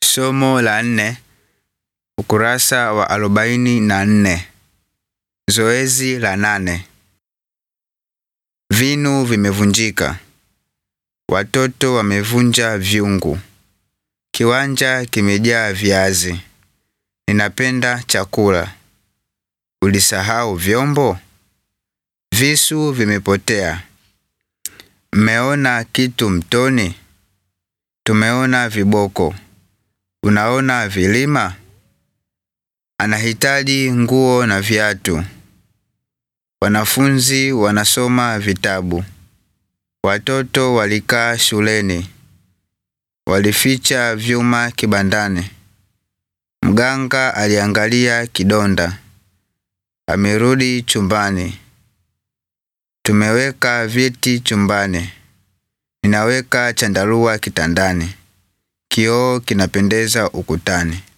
Somo la nne, ukurasa wa arobaini na nne. Zoezi la nane. Vinu vimevunjika. Watoto wamevunja vyungu. Kiwanja kimejaa viazi. Ninapenda chakula. Ulisahau vyombo? Visu vimepotea. Mmeona kitu mtoni? Tumeona viboko. Unaona vilima? Anahitaji nguo na viatu. Wanafunzi wanasoma vitabu. Watoto walikaa shuleni. Walificha vyuma kibandani. Mganga aliangalia kidonda. Amerudi chumbani. Tumeweka viti chumbani. Ninaweka chandarua kitandani. Kioo kinapendeza ukutani.